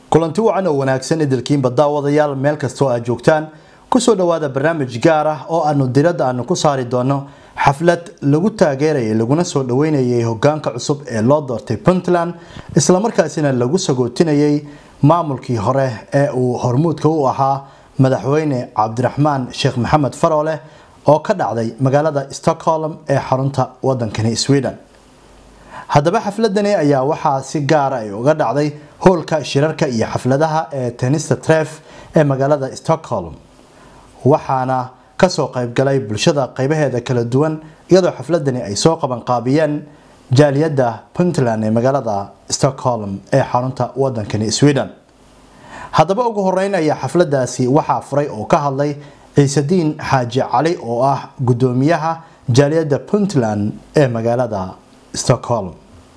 kulanti wacan oo wanaagsan idilkiinba daawadayaal meel kastoo aad joogtaan kusoo dhawaada barnaamij gaar ah oo aanu diradda aanu ku saari doono xaflad lagu taageerayay laguna soo dhaweynayay hogaanka cusub ee loo doortay puntland islamarkaasina lagu sagootinayay maamulkii hore ee uu hormuudka u ahaa madaxweyne cabdiraxmaan sheekh maxamed farooleh oo ka dhacday magaalada stockholm ee xarunta wadankani sweden haddaba xafladani ayaa waxaa si gaara ay uga dhacday hoolka shirarka iyo xafladaha ee tenista tref ee magaalada stockholm waxaana kasoo qaybgalay bulshada qaybaheeda kala duwan iyadoo xafladani ay soo qabanqaabiyeen jaaliyadda puntland ee magaalada stockholm ee xarunta wadankani sweden haddaba ugu horeyn ayaa xafladaasi waxaa furay oo ka hadlay ciisediin xaaji cali oo ah gudoomiyaha jaaliyadda puntland ee magaalada stockholm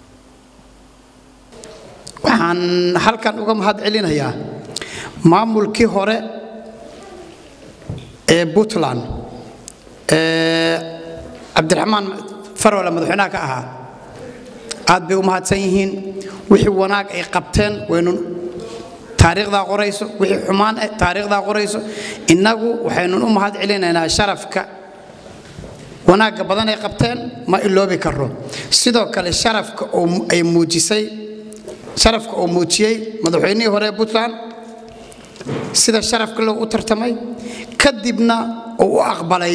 waxaan halkan uga mahad celinayaa maamulkii hore ee puntland ee cabdiraxmaan farole madaxweynaha ka ahaa aad bay u mahadsan yihiin wixii wanaag ay qabteen waynu taariikhdaa qorayso wixii xumaan eh taariikhdaa qorayso innagu waxaynun u mahad celinaynaa sharafka wanaagga badan ay qabteen ma iloobi karo sidoo kale sharafka oo ay muujisay sharafka oo muujiyey madaxweynihii hore ee puntland sida sharafka loo u tartamay kadibna uu u aqbalay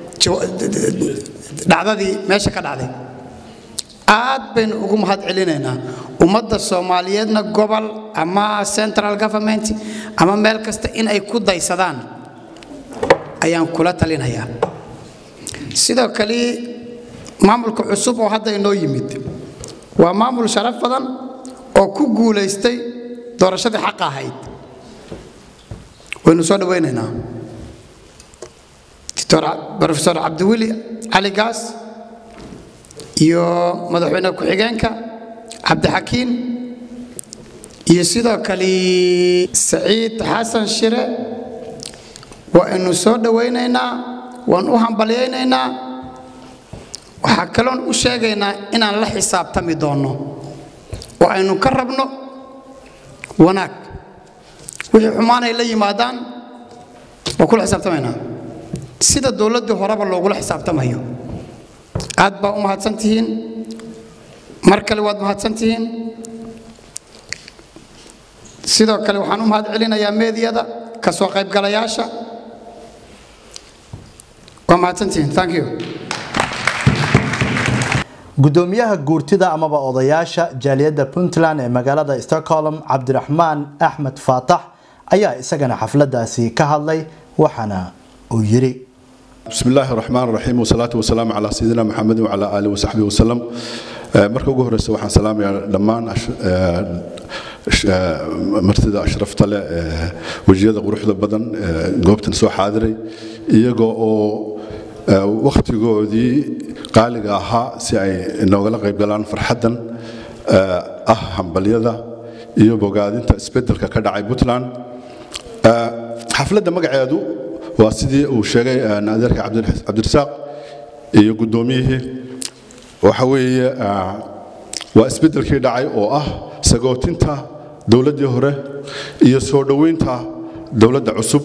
dhacdadii meesha ka dhacday aad baynu ugu mahad celinaynaa ummadda soomaaliyeedna gobol ama central government ama meel kasta in ay ku daysadaan ayaan kula talinayaa sidoo kale maamulka cusub oo hadda inoo yimid waa maamul sharaf badan oo ku guulaystay doorashadii xaqa ahayd waynu soo dhawaynaynaa rofesor cabdiweli cali gaas iyo madaxweyne ku-xigeenka cabdixakiin iyo sidoo kale saciid xasan shire waaynu soo dhawaynaynaa waan u hambalyaynaynaa waxaa kaloon u sheegaynaa inaan la xisaabtami doonno oo aynu ka rabno wanaag wixii xumaanay la yimaadaan waa kula xisaabtamaynaa sida dowladdii horeba loogula xisaabtamayo aad baa u mahadsan tihiin mar kale waad mahadsan tihiin sidoo kale waxaan u mahad celinayaa meediyada ka soo qaybgalayaasha waa mahadsantihiin thank you gudoomiyaha guurtida amaba odayaasha jaaliyadda puntland ee magaalada stockholm cabdiraxmaan axmed faatax ayaa isagana xafladaasi ka hadlay waxaana uu yiri بسم الله الرحمن الرحيم والصلاة والسلام على سيدنا محمد وعلى آله وصحبه وسلم marka ugu horeysa waxaan salaamayaa dhammaan martida ashrafta leh wejiyada quruxda badan goobtan soo xaadiray iyagoo oo wakhtigoodii qaaliga ahaa si ay noogala qaybgalaan farxaddan ah hambalyada iyo bogaadinta isbeddelka ka dhacay puntland xafladda magaceedu waa sidii uu sheegay adeerka cabdirasaaq iyo guddoomiyihii waxa weeye waa isbeddelkii dhacay oo ah sagootinta dowladdii hore iyo soo dhoweynta dowladda cusub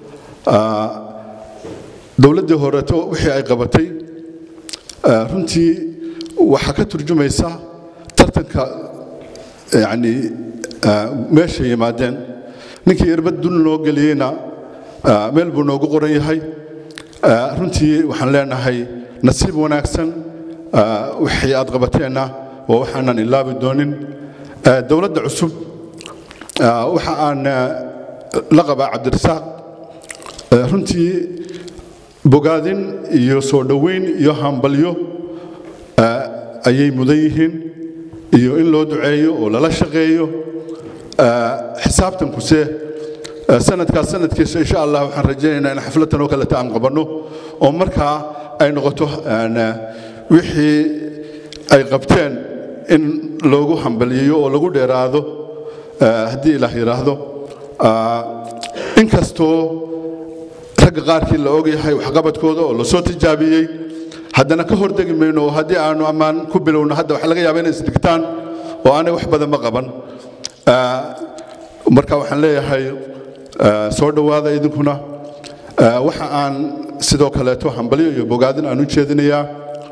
dowladdii horeto wixii ay qabatay runtii waxaa ka turjumaysa tartanka yani meeshay yimaadeen ninkii irbad dul noo geliyeyna meel buu noogu qoran yahay runtii waxaan leenahay nasiib wanaagsan wixii aad qabateenna waa waxaanan ilaabi doonin dowladda cusub waxa aan la qabaa cabdirasaaq runtii bogaadin iyo soo dhoweyn iyo hambalyo ayay mudan yihiin iyo in loo duceeyo oo lala shaqeeyo xisaabtankuse sanadkaas sanadkiisa insha allah waxaan rajaynaynaa in xafladtan oo kaleta aan qabanno oo markaa ay noqoto wixii ay qabteen in loogu hambaliyeeyo oo lagu dheeraado haddii ilaah yidhaahdo inkastoo ragga qaarkii la ogyahay waxqabadkooda oo lasoo tijaabiyey haddana ka hordegi mayno oo haddii aanu ammaan ku bilowno hadda waxa laga yaaba inay isdhigtaan oo aanay wax badan ma qaban marka waxaan leeyahay soo dhowaada idinkuna waxa aan sidoo kaleeto hambalyo iyo bogaadin aan u jeedinayaa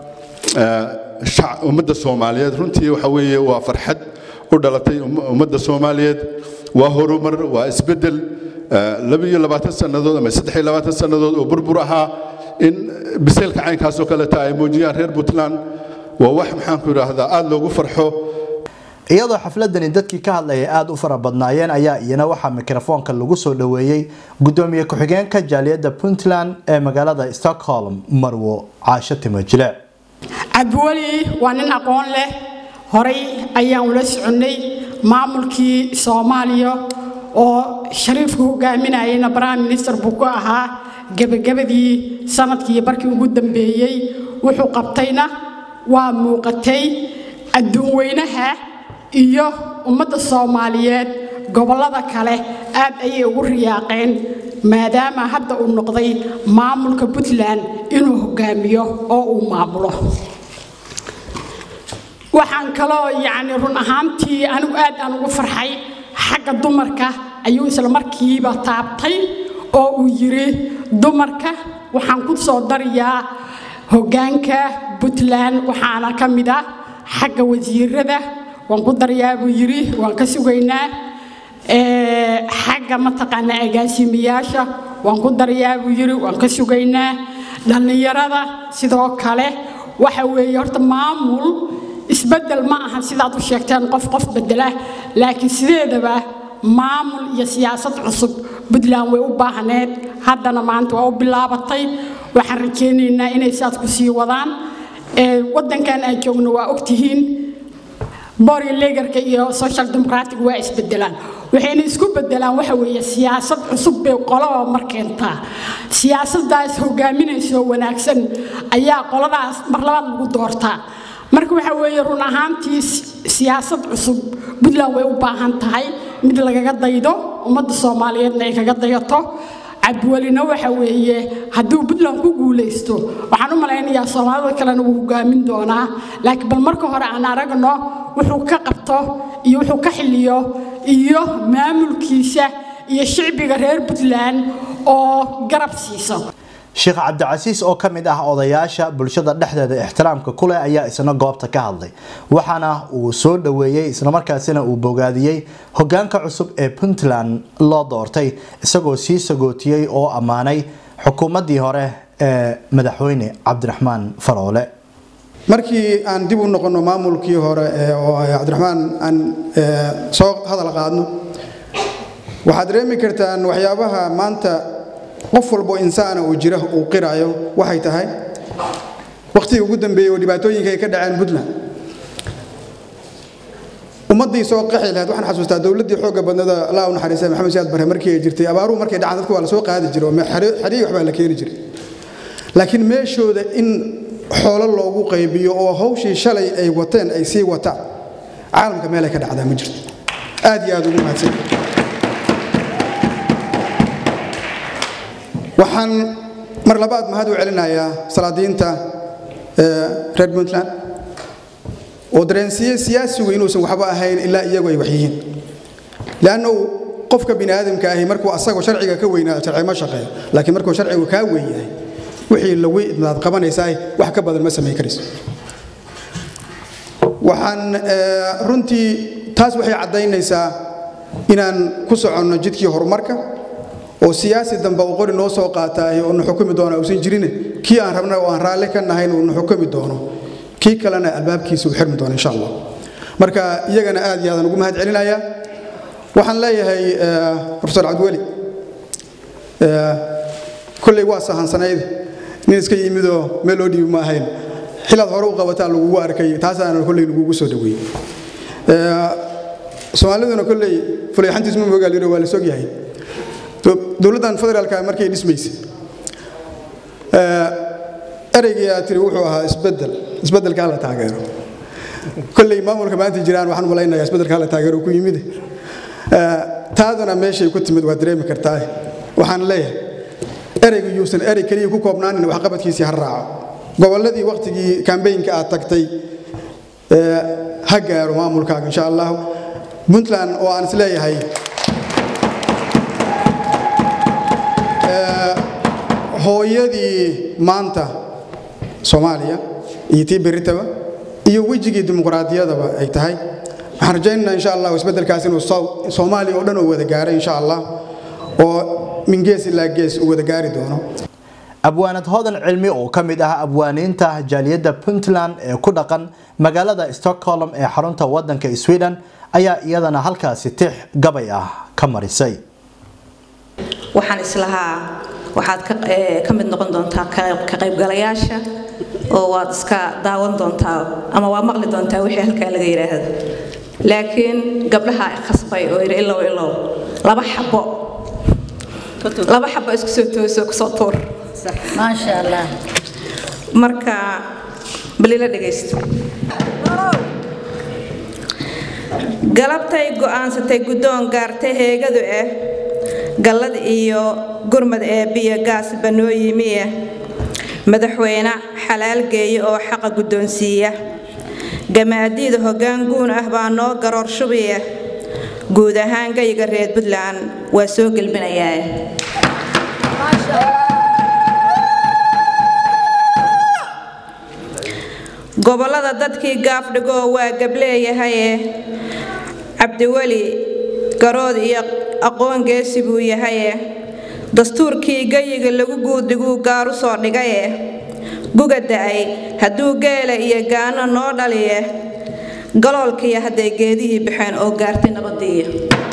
ummadda soomaaliyeed runtii waxa weeye waa farxad u dhalatay ummadda soomaaliyeed waa horumar waa isbeddel labiyo labaatan sannadood ama saddex iyo labaatan sannadood oo burbur ahaa in biseylka caynkaasoo kaleeta ay muujiyaan reer puntland waa wax maxaanku idhaahdaa aada loogu farxo iyadoo xafladani dadkii ka hadlayay aada u fara badnaayeen ayaa iyana waxaa mikrofoonka lagu soo dhoweeyey gudoomiye ku-xigeenka jaaliyadda puntland ee magaalada stockholm marwo caasho timojile cabdiweli waa nin aqoon leh horay ayaan ula soconnay maamulkii soomaaliya oo shariifku hogaaminayayna prime minister buu ku ahaa gebagabadii sanadkii barkii ugu dambeeyey wuxuu qabtayna waa muuqatay adduun weynaha iyo ummadda soomaaliyeed gobollada kale aad ayay ugu riyaaqeen maadaama hadda uu noqday maamulka puntland inuu hogaamiyo oo uu maamulo waxaan kaloo yacni run ahaantii anigu aad aan ugu farxay xagga dumarka ayuu isla markiiba taabtay oo uu yidhi dumarka waxaan ku soo darayaa hoggaanka puntland waxaana ka mid ah xagga wasiirada waan ku darayaa buu yidhi waan ka sugaynaa xagga mataqaanaa agaasimayaasha waan ku darayaa buu yidhi waan ka sugaynaa dhallinyarada sidoo kale waxa weeye horta maamul isbeddel ma aha sidaad u sheegteen qof qof bedela laakiin sideedaba maamul iyo siyaasad cusub puntland way u baahneed haddana maanta waa u bilaabatay waxaan rajaynaynaa inay saas ku sii wadaan waddankan aan joogno waa ogtihiin bori legarka iyo social democratic waa isbedelaan waxayna isku bedelaan waxa weeye siyaasad cusub bay qolaba mar keentaa siyaasadaas hogaaminayso wanaagsan ayaa qoladaas mar labaad lagu doortaa marka waxa weeye run ahaantii siyaasad cusub puntland way u baahan tahay mid lagaga daydo ummadda soomaaliyeedna ay kaga dayato cabdiwelina waxa weeye hadduu puntland ku guulaysto waxaan u malaynayaa soomaalida kalena wuu hogaamin doonaa laakiin bal marka hore aan aragno wuxuu ka qabto iyo wuxuu ka xiliyo iyo maamulkiisa iyo shicbiga reer puntland oo garab siiso sheekh cabdicasiis oo ka mid ah odayaasha bulshada dhexdeeda ixtiraamka kuleh ayaa isna goobta ka hadlay waxaana uu soo dhoweeyey islamarkaasina uu bogaadiyey hogaanka cusub ee puntland loo doortay isagoo sii sagootiyey oo ammaanay xukuumaddii hore ee madaxweyne cabdiraxmaan faroole markii aan dib u noqonno maamulkii hore oo cabdiraxmaan aan soo hadal qaadno waxaad dareemi kartaan waxyaabaha maanta qof walbo insaana uu jira uu qirayo waxay tahay wakhtigii ugu dambeeyey oo dhibaatooyinka ay ka dhaceen puntland ummaddii soo qaxi lahayd waxaan xasuustaa dowladdii xoogga badnada allah u naxariistay maxamed siyaad bare markii ay jirtay abaaruhu markay dhacaan dadku waa la soo qaadi jiray oo xariig waxbaa la keeni jiray laakiin meeshooda in xoolo loogu qaybiyo oo hawshii shalay ay wateen ay sii wataan caalamka meelay ka dhacdaa ma jirto aad iyo aad ugu mahadsan waxaan mar labaad mahad u celinayaa salaadiinta reer puntland oo dareensiiyey siyaasigu inuusan waxba ahayn ilaa iyagu ay wax yihiin leannu qofka bini aadamka ahi markuu asagoo sharciga ka weynaado sharci ma shaqeeyo laakiin markuu sharcigu kaa weyn yahay wixii lawi maad qabanaysaa wax ka badan ma samayn karayso waxaan runtii taas waxay caddaynaysaa inaan ku soconno jidkii horumarka oo siyaasi dambe uu qori noo soo qaataay oo na xukumi doona uusan jirin kii aan rabna oo aan raalli ka nahayn uu na xukumi doono kii kalena albaabkiisa uu xirmi doono insha allah marka iyagana aad iyo aadaan ugu mahad celinayaa waxaan leeyahay profesor cabdiweli kolley waa sahansanayd nin iska yimidoo meel loo dhiibi ma ahayn xilaad hore u qabataa lagugu arkay taasaana kolley lagugu soo dhaweeyey soomaaliduna kolley fulayxantiis ma mogaal yiro waa la sog yahay dowladdan federaalka markay dhismaysay ereygii aad tiri wuxuu ahaa isbedel isbedelka hala taageero kolley maamulka maanta jiraan waxaan malaynayaa isbedelka hala taageero ku yimid taaduna meeshay ku timid waa dareemi kartaa waxaan leeyahay ereygu yuusan erey keliya ku koobnaanin waxqabadkiisii ha raaco gobolladii wakhtigii kambaynka aad tagtay ha gaaro maamulkaaga insha allah puntland oo aan is leeyahay hooyadii maanta soomaaliya iyo tii beritaba iyo wejigii dimuqraadiyadaba ay tahay waxaan rajaynaynaa insha allah isbeddelkaas inuu soomaaliya oo dhan uu wada gaaray insha allah oo min gees ilaa gees uu wada gaari doono abwaanad hodan cilmi oo ka mid ah abwaaniinta jaaliyadda puntland ee ku dhaqan magaalada stockholm ee xarunta wadanka sweden ayaa iyadana halkaasi tix gabay ah ka marisay waxaan islahaa waxaad ka mid noqon doontaa ka qaybgalayaasha oo waad iska daawan doontaa ama waa maqli doontaa wixii halkaa laga yidhaahdo laakiin gabdhaha khasbay oo yidhi ilow ilow laba xabo laba xabo isku soo tooso kusoo tuur maasha allah marka balila dhegaysto galabtay go'aansatay guddoon gaartay heegadu ah gallad iyo gurmad eebbiya gaas banoo yimiya madaxweyne xalaal geeya oo xaqa guddoonsiiya gamaadiida hoggaan guun ah baa noo garoor shubiya guud ahaan gayiga reer puntland waa soo gelbinayaa gobollada dadkii gaafdhigoo waa gableeyahaye cabdiweli garood iyo aqoon geesi buu yahaye dastuurkii gayiga lagu guudiguu gaaru soo dhigaye guga da'ay hadduu geela iyo gaano noo dhaliye galoolkiiyo hadday geedihii baxeen oo gaartay nabadiiya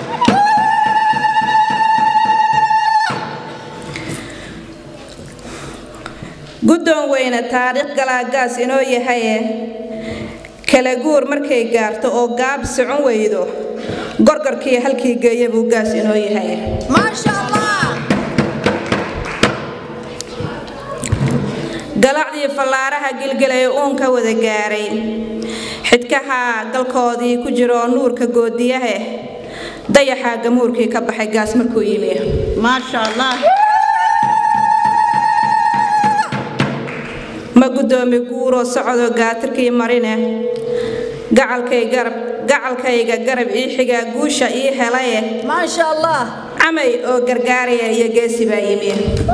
guddoon weyne taariikh galaagaas inoo yahaye kala guur markay gaarto oo gaab socon weydo gorgorkii halkii geeya buu gaas inoo yahaye galacdii fallaaraha gilgilay uunka wada gaaray xidkaha galkoodii ku jiroo nuurka goodiyahe dayaxaa gamuurkii ka baxay gaas markuu yimi maasha allah ma guddoomi guuroo socodoo gaatirkii marine gacalkayga garab ii xigaa guusha ii helaye maasha allah camay oo gargaaraya iyo geesi baa yimi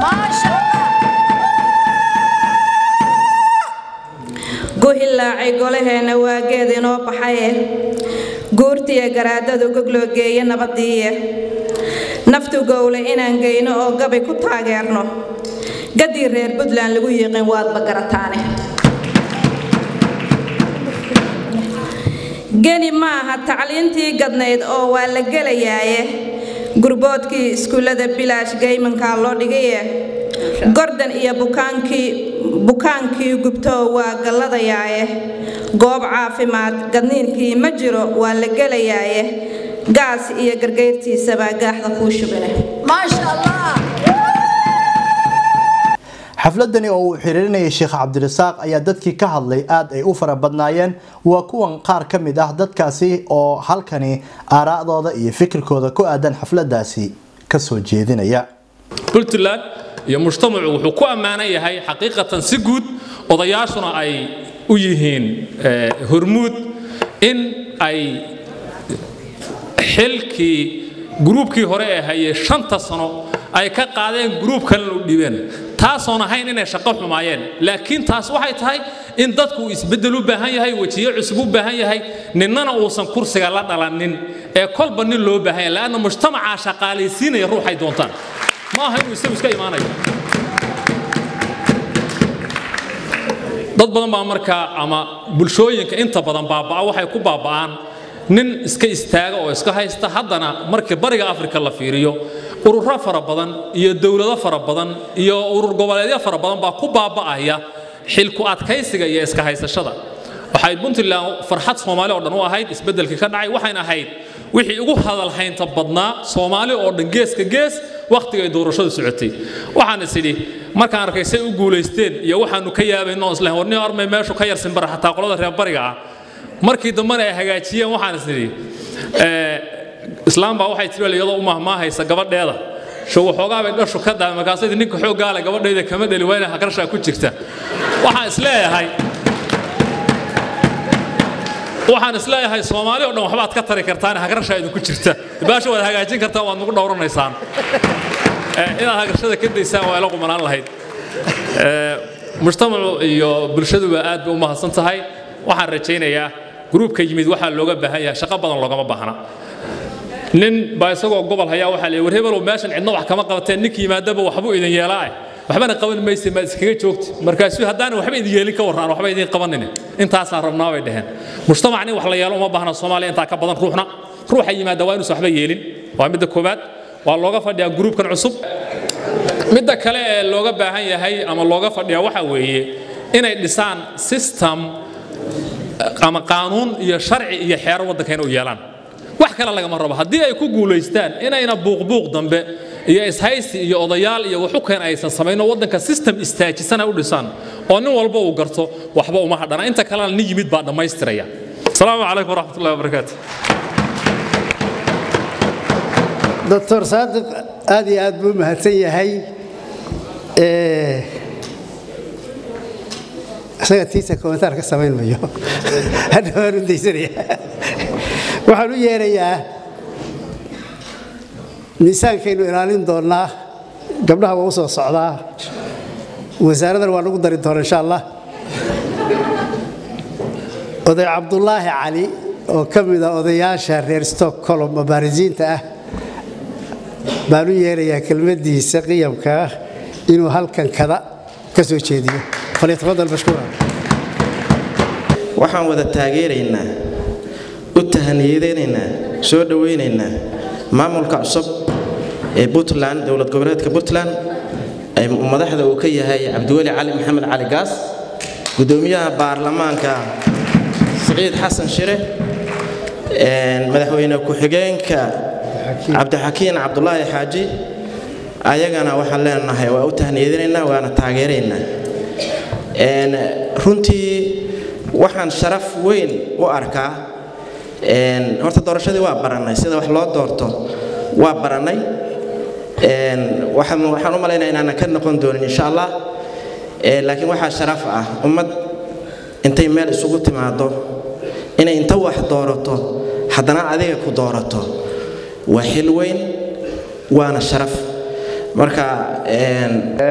guhilaacay golaheenna waa geed inoo baxaye guurtiya garaadadu gogloo geeya nabadiiye naftu gowle inaan geyno oo gabay ku taageerno gadii reer puntland lagu yiiqin waadba garataane geni maaha tacliintii gadnayd oo waa la gelayaaye gurboodkii iskuullada bilaash geymankaa loo dhigaye gordan iyo bukaankii bukaankii gubtoo waa galladayaaye goob caafimaad gadniinkii ma jiro waa la gelayaaye gaas iyo gargayrtiisabaa gaaxda kuu shubine maasha allah xafladani oo uu xiriirinayay sheekh cabdirasaaq ayaa dadkii ka hadlay aad ay u fara badnaayeen waa kuwan qaar ka mid ah dadkaasi oo halkani aaraa'dooda iyo fikirkooda ku aadan xafladaasi kasoo jeedinaya puntland iyo mujtamacu wuxuu ku ammaanan yahay xaqiiqatan si guud odayaashuna ay u yihiin hormuud in ay xilkii gruubkii hore ee hayay shanta sano ay ka qaadeen gruub kalena u dhibeen taasoon ahayn inay shaqo xumaayeen laakiin taas waxay tahay in dadku isbeddel u baahan yahay wejiyo cusub u baahan yahay ninnana uusan kursiga la dhalanin ee kolba nin loo baahan yahay laanna mujtamacaa shaqaalaysiinaya ruuxay doontaan ma aha inuu isagu iska imaanayo dad badan baa markaa ama bulshooyinka inta badan baaba'a waxay ku baaba'aan nin iska istaaga oo iska haysta haddana markii bariga afrika la fiiriyo ururo fara badan iyo dowlado fara badan iyo urur goboleedyo fara badan baa ku baaba'aya xilku adkaysiga iyo iska haysashada waxay puntland farxad soomaali oo dhan u ahayd isbeddelkii ka dhacay waxayna ahayd wixii ugu hadalhaynta badnaa soomaali oo dhan geeska gees wakhtigay doorashadu socotay waxaan is idhi markaan arkay say u guulaysteen iyo waxaanu ka yaabayno islahayn warniyo armay meeshu ka yarsin bara xataa qolada reer bariga ah markii dambena ay hagaajiyeen waxaan is idhi islaam baa waxay tiri iyadoo u mahmaahaysa gabadheeda sho waxoogaa bay dhashu ka daay markaasay ninka xooggaale gabadhayda kama dheli waa inay hagrashaa ku jirta waxaan is leeyahay waxaan is leeyahay soomaali oo dhan waxbaad ka tari kartaan hagrashaa idinku jirta baasha waad hagaajin kartaan waad nagu dhowranaysaan inaad hagrashada ka daysaan waa ila qumanaan lahayd Ee, mujtamacu iyo bulshaduba aad bay u mahadsan tahay waxaan rajaynayaa gruubka yimid waxaa looga baahan yahay shaqo badan loogama baahna nin baa isagoo gobol hayaa waxaa leeyahay war hebelow meeshan cidna wax kama qabateen ninka yimaadaba waxbuu idin yeelaa waxbana qaban mayse maad iskaga joogti markaasu haddaan waxba idin yeelin ka warraan waxba idin qabanin intaasaan rabnaa bay dhaheen mujtamac nin wax la yeelo uma baahna soomaaliya intaa ka badan ruuxna ruuxa yimaada waa inuusan waxba yeelin waa midda koowaad waa looga fadhiyaa gruubkan cusub midda kale ee looga baahan yahay ama looga fadhiyaa waxaa weeye inay dhisaan system ama qaanuun iyo sharci iyo xeero waddanka inay u yeelaan wax kale lagama rabo haddii ay ku guulaystaan inayna buuqbuuq dambe iyo ishaysi iyo odayaal iyo waxukeen aysan samayno waddanka system istaajisana u dhisaan oo nin walba uu garto waxba uma hadhana inta kalena nin yimid baa dhammaystiraya asalaamu calaykum waraxmatullahi wabarakaatu doctor saadiq aad iyo aad buu u mahadsan yahay Ee, isaga tiisa kommentaar ka samayn mayo hadda waan u daysanaya waxaan u yeerayaa miisaankaynu ilaalin doonnaa gabdhaha waa u soo socdaa wasaaradan waa lagu dari doona insha allah oday cabdulaahi cali oo ka mida odayaasha reer stockholm mubaarisiinta ah baan u yeerayaa kelmaddiisa qiyamka ah inuu halkan kada ka soo jeediyo falyatafadal mashkuuran waxaan wada taageeraynaa u tahaniyadeynaynaa soo dhowaynaynaa maamulka cusub ee puntland dowlad goboleedka puntland ee madaxda uu ka yahay cabdiweli cali maxamed cali gaas gudoomiyaha baarlamaanka siciid xasan shire een, madaxweyne ku-xigeenka cabdixakiin cabdulaahi xaaji ayagana waxaan leenahay waa u tahniyadinaynaa waana taageeraynaa Een, runtii waxaan sharaf weyn u arkaa een, horta doorashadii waa barannay sida wax loo doorto waa barannay Een, waxaan waxaan u malaynaya inaanan ka noqon doonin insha allah Ee, laakiin waxaa sharaf ah ummad intay meel isugu timaado inay inta wax doorato haddana adiga ku doorato waa xil weyn waana sharaf marka een,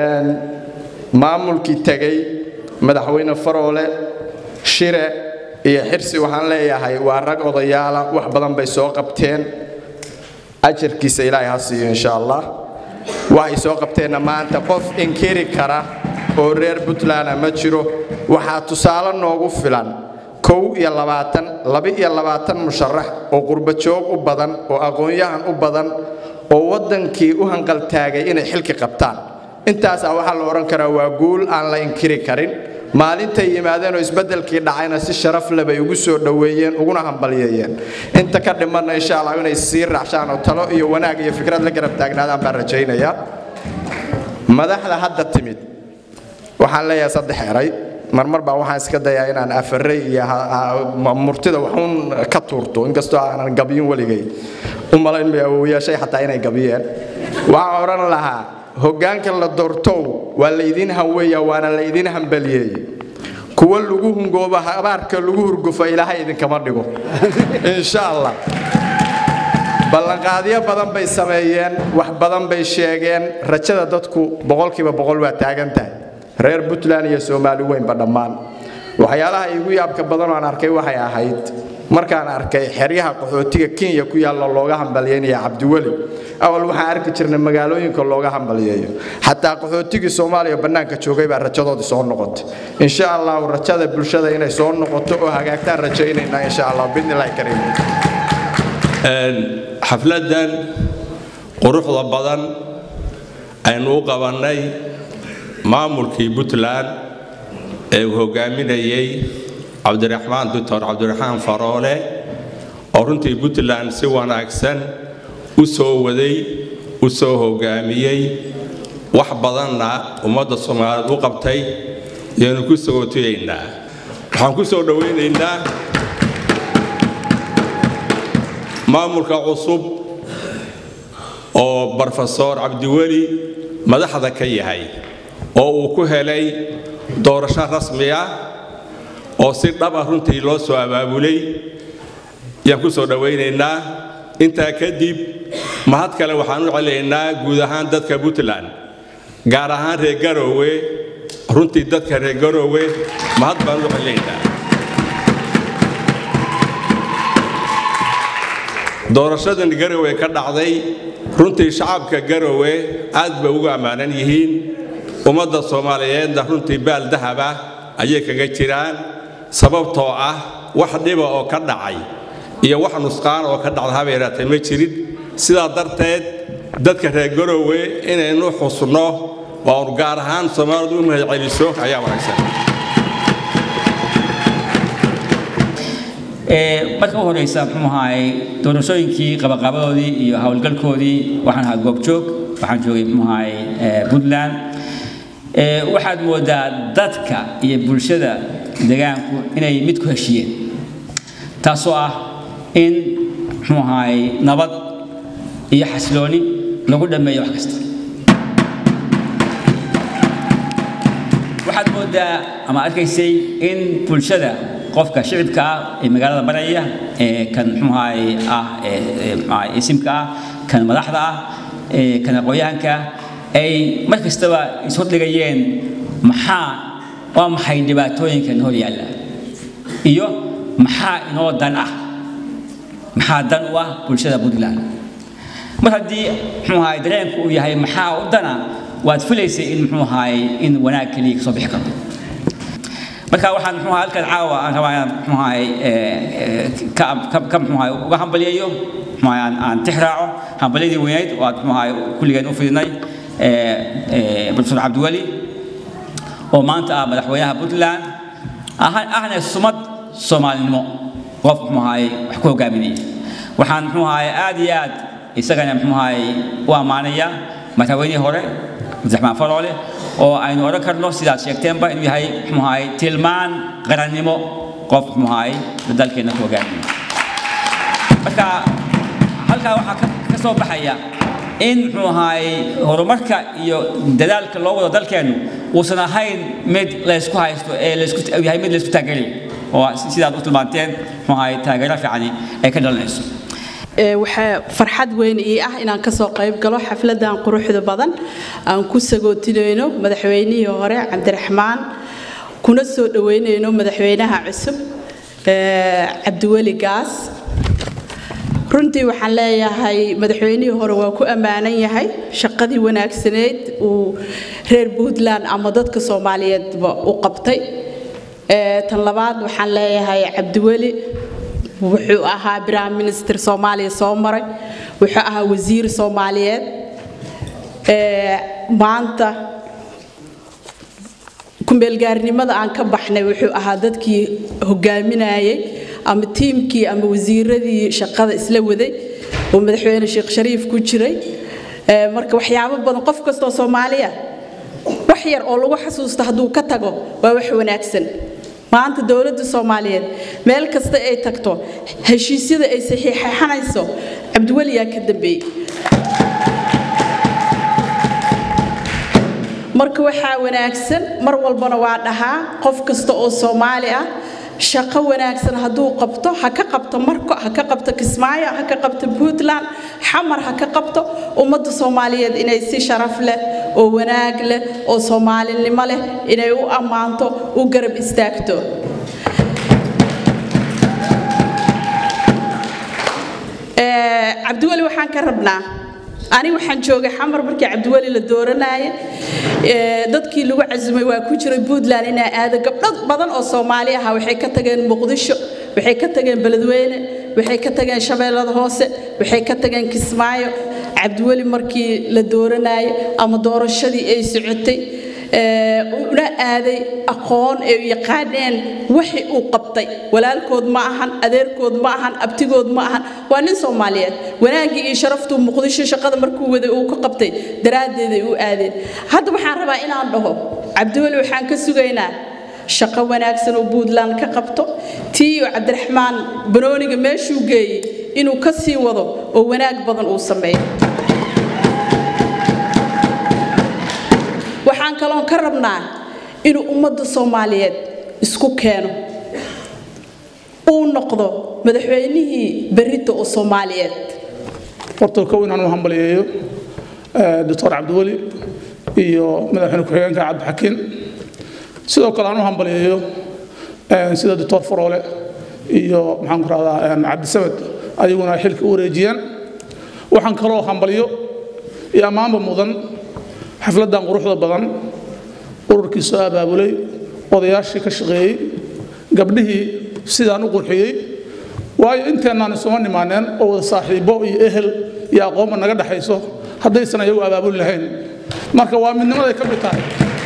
maamulkii tegey madaxweyne faroole shire iyo xirsi waxaan leeyahay waa rag odayaala wax badan bay soo qabteen ajarkiisa ilaahay ha siiyo insha allah waxay soo qabteenna maanta qof inkiri kara oo reer puntland ma jiro waxaa tusaale noogu filan kow iyo labaatan laba iyo labaatan musharax oo qurbajoog u badan oo aqoon-yahan u badan oo waddankii u hanqaltaagay inay xilki qabtaan intaasaa waxaa la odhan karaa waa guul aan la inkiri karin maalintay yimaadeen oo isbeddelkii dhacayna si sharaf leh bay ugu soo dhoweeyeen uguna hambalyeeyeen inta ka dhimanna insha allah inay sii raacshaan oo talo iyo wanaag iyo fikrad la garab taagnaadaan baan rajaynayaa madaxda hadda timid waxaan leeyahay saddex eray marmar baa waxaan iska dayaa inaan afaray iyo ha- ha- murtida waxuun ka tuurto inkastoo aanan gabyin weligay u malayn bay awowayaashay xataa inay gabiyeen waxaan odhan lahaa hoggaanka la doortow waa laydin hanweeya waana laydin hambaliyeeye kuwa lagu hungooba habaarka lagu hurgufa ilaahay idinkama dhigo insha allah ballanqaadyo badan bay sameeyeen wax badan bay sheegeen rajada dadku boqolkiiba boqol waa taagan tahay reer puntland iyo soomaali weynba dhammaan waxyaalaha igu yaabka badan oo aan arkay waxay ahayd markaan arkay xeryaha qaxootiga kenya ku yaalla looga hambalyeynaya cabdiweli awal waxaan arki jirnay magaalooyinka looga hambalyeeyo xataa qaxootigii soomaaliya bannaanka joogay baa rajadoodii soo noqotay insha allahu rajada bulshada inay soo noqoto oo hagaagtaan rajaynaynaa insha allah biidnillahi kariim xafladdan quruxda badan aynu u qabannay maamulkii puntland ee uu hogaaminayey cabdiraxmaan doctor cabdiraxmaan faroole oo runtii puntland si wanaagsan u soo waday u soo hogaamiyey wax badanna ummadda soomaaliyeed u qabtay yaanu ku sagootiyaynaa waxaan ku soo dhowaynaynaa maamulka cusub oo brofesor cabdiweli madaxda ka yahay oo uu ku helay doorasho rasmi ah oo si dhab ah runtii loo soo abaabulay yaan ku soo dhowaynaynaa intaa kadib mahad kale waxaan u celinaynaa guud ahaan dadka puntland gaar ahaan reer garoowe runtii dadka reer garoowe mahad baan u celaynaa doorashadan garowe ka dhacday runtii shacabka garowe aad bay ugu ammaanan yihiin ummadda soomaaliyeedna runtii baal dahaba ayay kaga jiraan sababtoo ah wax dhiba oo ka dhacay iyo wax nusqaan oo ka dhacda haba yaraatee ma jirin sidaa darteed dadka reer garowe inaynu xusno oo gaar ahaan soomaalidu u mahadceliso ayaa wanaagsan marka u horeysa muxuu ahaay doorashooyinkii qabaqabadoodii iyo howlgalkoodii waxaan ahaa goobjoog waxaan joogay muxuu ahaay puntland waxaad moodaa dadka iyo bulshada deegaanku inay mid ku heshiyeen taasoo ah in muxuu ahaay nabad iyo xasilooni lagu dhammeeyo wax kasta waxaad moodaa ama arkaysay in bulshada qofka shicibka ah ee magaalada baraya ee kan muxuuahay ah isimka ah kan madaxda ah ee kan aqoonyahanka ay mar kastaba ishordhigayeen maxaa waa maxay dhibaatooyinkan hor yaalla iyo maxaa inoo dan ah maxaa dan u ah bulshada puntland mar haddii muxuu ahay dareenku uu yahay maxaa u dana waad filaysay in muxuu ahay in wanaag keliya kasoo bixi karo marka waxaan muxuu halkan caawa aan rabaa inaan muxuu ahay ka ka muxuu ahay uga hambaliyayo muxuu ahay aan aan tix raaco hambalyadii weynayd oo aad muxuu ahay kulligeen u fidinay profesor cabdiweli oo maanta ah madaxweynaha puntland ahna sumad soomaalinimo qof muxuu ahay wax ku hogaaminaya waxaan muxuu ahay aad iyo aad isagana muxuu ahay u ammaanaya madaxweynihii hore cabdiraxmaan faroole oo aynu odhan karno sidaad sheegteenba inuu yahay muxuu ahay tilmaan qarannimo qof muxuu ahay dalkeenna ku hogaaminaya marka halkaa waxaa ka soo baxaya in muxuu ahay horumarka iyo dadaalka loo wado dalkeennu uusan ahayn mid laysku haysto ee laysku yahay mid laysku taageerayo oo sidaad u tilmaanteen muxuu ahay taageero fiicani ay ka dhalanayso waxaa farxad weyn ii ah inaan kasoo qayb galo xafladan quruxda badan aan ku sagootinayno madaxweynihii hore cabdiraxmaan kuna soo dhaweynayno madaxweynaha cusub cabdiweli gaas runtii waxaan leeyahay madaxweynihii hore waa ku ammaanan yahay shaqadii wanaagsaneyd uu reer puntland ama dadka soomaaliyeedba u qabtay tan labaad waxaan leeyahay cabdiweli wuxuu ahaa prime minister soomaaliya soo maray wuxuu ahaa wasiir soomaaliyeed maanta kumeelgaarnimada aan ka baxnay wuxuu ahaa dadkii hogaaminayay ama tiimkii ama wasiiradii shaqada isla waday oo madaxweyne sheekh shariif ku jiray marka waxyaabo badan qof kastoo soomaaliya wax yar oo lagu xasuusto hadduu ka tago waa wax wanaagsan maanta dowladda soomaaliyeed meel kasta ay tagto heshiisyada ay saxiixanayso cabdiweliyaa ka dambeeyey marka waxaa wanaagsan mar walbana waa dhahaa qof kasta oo soomaali ah shaqo wanaagsan hadduu qabto ha ka qabto marko ha ka qabto kismaayo ha ka qabto puntland xamar ha ka qabto ummadda soomaaliyeed inay si sharaf leh oo wanaag leh oo soomaalinimo leh inay u ammaanto u garab istaagto cabdiweli waxaan ka rabnaa ani waxaan joogay xamar markii cabdiweli la dooranaaye dadkii lagu casumay waa ku jiray puntland inaa aado gabdho badan oo soomaali aha waxay ka tageen muqdisho waxay ka tageen beledweyne waxay ka tageen shabeellada hoose waxay ka tageen kismaayo cabdiweli markii la dooranaaye ama doorashadii ay socotay una aaday aqoon ay yaqaaneen wixii uu qabtay walaalkood ma ahan adeerkood ma ahan abtigood ma ahan waa nin soomaaliyeed wanaaggii iyo sharaftuu muqdisho shaqada markuu waday uu ka qabtay daraaddeeday u aadeen hadda waxaan rabaa inaan dhaho cabdiweli waxaan ka sugaynaa shaqo wanaagsan oo puntland ka qabto tiiyo cabdiraxmaan banooniga meeshuu geeyey inuu ka sii wado oo wanaag badan uu sameeyo waxaan kaloon ka rabnaa inuu ummadda soomaaliyeed isku keeno uu noqdo madaxweynihii berrita oo soomaaliyeed horta kow inaan u hambaliyeeyo doctor cabdiweli iyo madaxweyne ku-xigeenka cabdixakiin sidoo kale aan u hambaliyeeyo sida doctor faroole iyo maxaan ku rahdaa cabdisamed ayaguna ay xilka u wareejiyeen waxaan kaloo hambaliyo iyo ammaanba mudan xafladdan quruxda badan ururkii soo abaabulay odayaashii ka shaqeeyey gabdhihii sidaan u qurxiyey waayo inteennaan isuma nimaaneen oo wada saaxiibbo iyo ehel iyo aqoonba naga dhexayso haddaysan ayagu abaabuli lahayn marka waa midnimaday ka mid tahay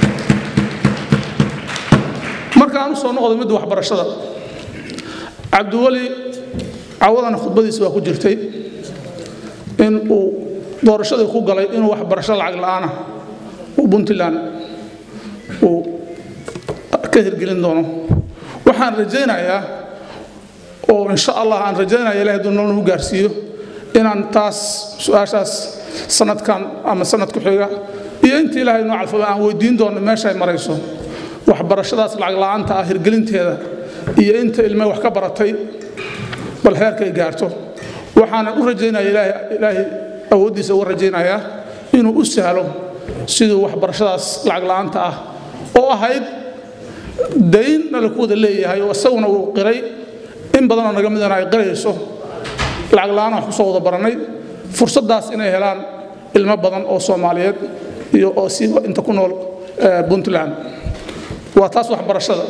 marka aan u soo noqdo midda waxbarashada cabdiweli cawadana khudbadiisa waa ku jirtay in uu doorashadii ku galay inuu waxbarasho lacag la'aana uu puntland uu ka hirgelin doono waxaan rajaynayaa oo insha allah aan rajaynaya ilahay hadduu nolol nagu gaarsiiyo inaan taas su-aashaas sanadkan ama sanad ku xiga iyo inta ilaahay noo calfaba aan weydiin doono meesha ay marayso waxbarashadaas lacag la'aanta ah hirgelinteeda iyo inta ilme wax ka baratay bal heerkay gaarto waxaana u rajaynaya ilaahay ilaahay awooddiisa uga rajaynayaa inuu u sahlo siduu waxbarashadaas lacag la'aanta ah oo ahayd daynna laku wada leeyahay oo isaguna uu qiray in badanoo naga midana ay qirayso lacag la'aan wax kusoo wada baranay fursaddaas inay helaan ilmo badan oo soomaaliyeed iyo oo siiba inta ku nool puntland waa taas waxbarashada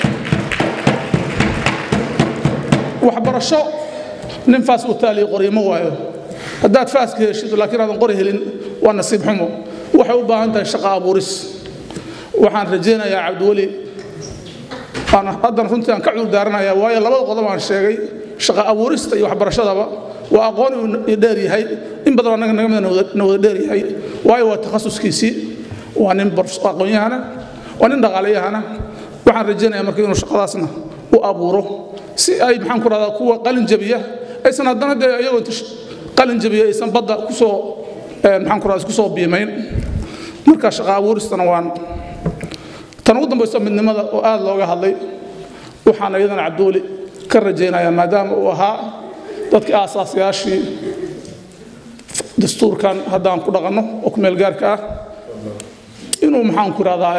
waxbarasho nin faas uu taaliyo qoriyo ma waayo haddaad faaska heshid laakiin aadan qori helin waa nasiib xumo waxay u baahan tahay shaqo abuuris waxaan rajaynayaa cabdiweli haddana runtii aan ka cudur daaranayaa waayo labada qodob aan sheegay shaqo abuurista iyo waxbarashadaba waa aqoon uu dheer yahay in badan annaga naga mida na wada dheer yahay waayo waa takhasuskiisii waa nin aqoonyahana waa nin dhaqaalayahana waxaan rajaynayaa marka inuu shaqadaasna u abuuro si ay maxaan ku rahdaa kuwa qalin jabiya aysan haddana dee iyagoo inta qalin jabiya aysan badda kusoo maxaan ku rahdaa isku soo biimayn marka shaqo abuuristana waan tan ugu dambaysa midnimada oo aad looga hadlay waxaan iyadana cabdiweli ka rajaynayaa maadaama uu ahaa dadkii aasaasyaashii dastuurkan haddaan ku dhaqanno oo ku meelgaarka ah inuu maxaan ku rahdaa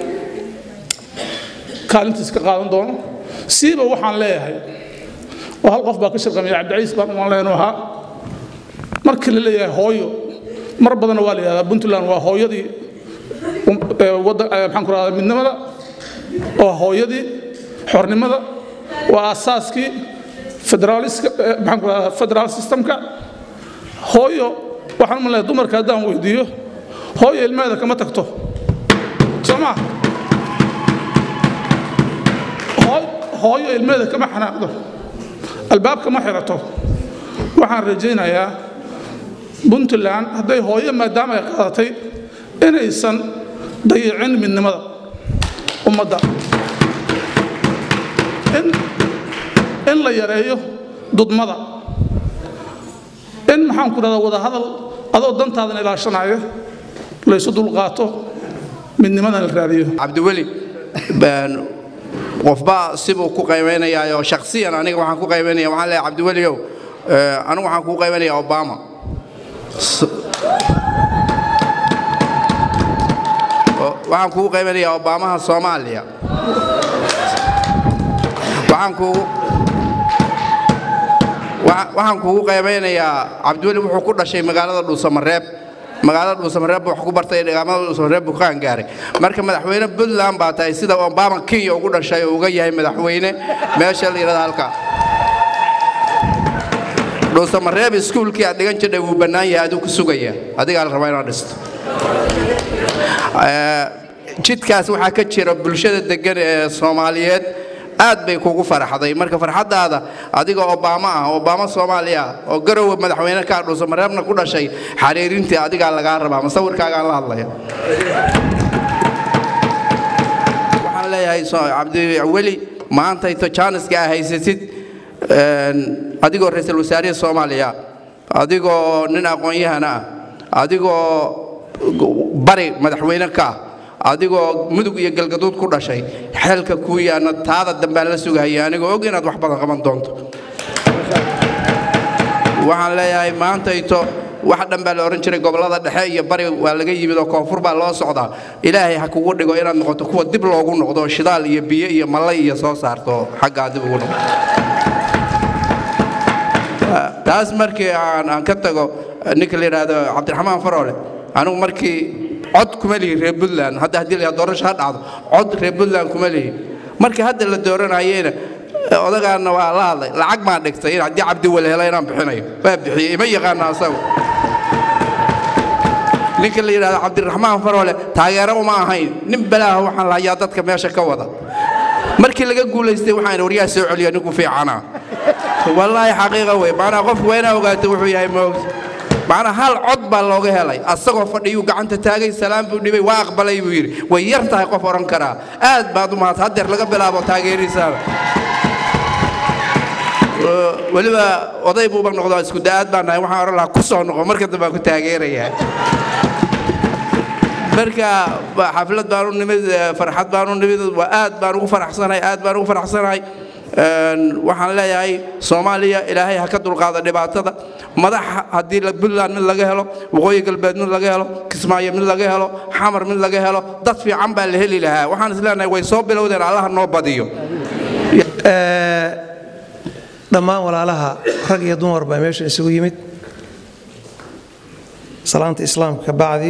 kaalintiis ka qaadan doono siiba waxaan leeyahay oo hal qof baa ka shirqamaya cabdiciis baan umaan leenu ahaa markii la leeyahay hooyo mar badanna waa la yidhahdaa puntland waa hooyadii maxaan ku rahdaa midnimada waa hooyadii xornimada waa aasaaskii federaaliska maxaan ku rahdaa federaal systemka hooyo waxaan u leeyahay dumarka haddaan weydiiyo hooyo ilmeeda kama tagto soo maa hooyo ilmeeda kama xanaaqdo albaabka ma xirato waxaan rajaynayaa puntland hadday hooyo maadaama ay qaadatay inaysan dayicin midnimada ummadda in la yareeyo dudmada in maxaan ku dhahdaa wadahadal adoo dantaadan ilaashanaya laysu dulqaato midnimadan la raadiyo cabdiweli qofba sibuu ku qaybaynayaa oo shakhsiyan aniga waxaan ku qaybaynaya waxaan leeyahay cabdiweliow anigu waxaan kuu qaybanayaa obama waxaan kugu qaybanayaa obamaha soomaaliya waxaan kugu waxaan kugu qaybaynayaa cabdiweli wuxuu ku dhashay magaalada dhuusamareeb magaalada dhuusamareeb wax ku bartay deegaamada dhuusamareeb buu kaan gaaray marka madaxweyne puntland baa tahay sida obama kenya ugu dhashay oo uga yahay madaxweyne meesha la yidhahda halka dhuusamareeb iskuulkii aad dhigan jirdhay wuu bannaan yahay aduu ku sugaya adigaa la rabaa inaad dhisto jidkaas waxaa ka jira bulshada degan ee soomaaliyeed aad bay kugu faraxday marka farxaddaada adiga obama ah obama soomaaliya ah oo garowe madaxweyne kaa dhuusamareebna ku dhashay xariirintii adigaa lagaa rabaa masawirkaagaan la hadlaya waxaan leeyahay cabdiweli maantayto jaaniska aa haysatid adigoo ra-iisul wasaarihi soomaaliya adigoo nin aqoon-yahana ah adigoo bari madaxweyne ka ah adigoo mudug iyo galgaduud ku dhashay xeelka kuu yaana taada dambaan la sugahaya anigoo og inaad wax badan qaban doonto waxaan leeyahay maantayto wax dhan baa la odhan jiray gobollada dhexe iyo bari waa laga yimid oo koonfur baa loo socdaa ilaahay ha kugu dhigo inaad noqoto kuwa dib loogu noqdo oo shidaal iyo biyo iyo mallay iyo soo saarto xaggaa dib ugu noqdo taas markii aan aan ka tago ninka la yidhaahdo cabdiraxmaan faroole anigu markii cod kuma lihi reer puntland hadda haddii la doorasho ha dhacdo cod reer puntland kuma lihi markii hadda la dooranayeyna odagaana waa la hadlay lacag baan dhigtay in haddii cabdiwel helo inaan bixinayo waa bixiyey ima yaqaana asagu ninka la yidhahdo cabdiraxmaan faroole taageero uma ahayn nin balaaha waxaan lahayaa dadka meesha ka wada markii laga guulaystay waxaan waryaa soo celiya ninku fiicana wallaahi xaqiiqa wey macnaa qofku waa inaa ogaato wuxuu yahay moogta macnaa hal cod baa looga helay asagoo fadhiyuu gacanta taagay salaam buu dhibay waa aqbalay buu yidhi way yar tahay qof odhan karaa aad baad u mahadsan haddeer laga bilaabo taageerisaaba weliba oday buuba noqdo isku da'aad baan nahay waxaan odhan lahaa ku soo noqo marka dambe aan ku taageerayaa marka xaflad baan u nimid farxad baan u nimid waa aad baan ugu faraxsanahay aad baan ugu faraxsanahay waxaan leeyahay soomaaliya ilaahay ha ka dulqaada dhibaatada madax haddii puntland mid laga helo waqooyi galbeed mid laga helo kismaayo mid laga helo xamar mid laga helo dad fiican baa la heli lahaa waxaan isleenahay way soo bilowdeen allaha noo badiyo dhammaan walaalaha rag iyo dumar baa meesha isugu yimid salaanta islaamka ka bacdi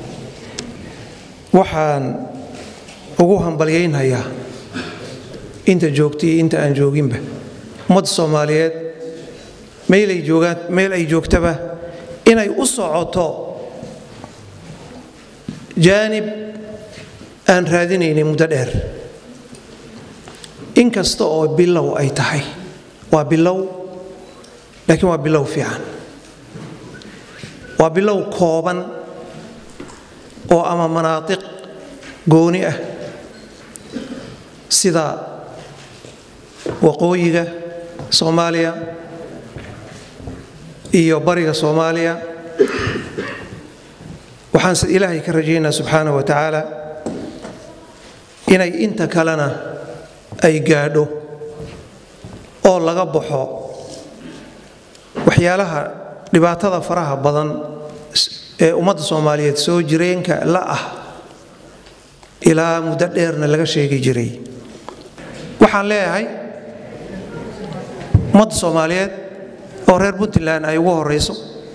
waxaan ugu hambalyaynhayaa inta joogta iyo inta aan jooginba ummadda soomaaliyeed meelay joogaan meel ay joogtaba inay u socoto jaanib aan raadinaynay muddo dheer in kasta oo bilow ay tahay waa bilow laakiin waa bilow fiican waa bilow kooban oo ama manaatiq gooni ah sida waqooyiga soomaaliya iyo bariga soomaaliya waxaanse ilaahay ka rajaynaa subxaana wa tacaala inay inta kalena ay gaadho oo laga baxo waxyaalaha dhibaatada faraha badan ee ummadda soomaaliyeed soo jireenka la ah ilaa muddo dheerna laga sheegi jiray waxaan leeyahay ummadda soomaaliyeed oo reer puntland ay ugu horayso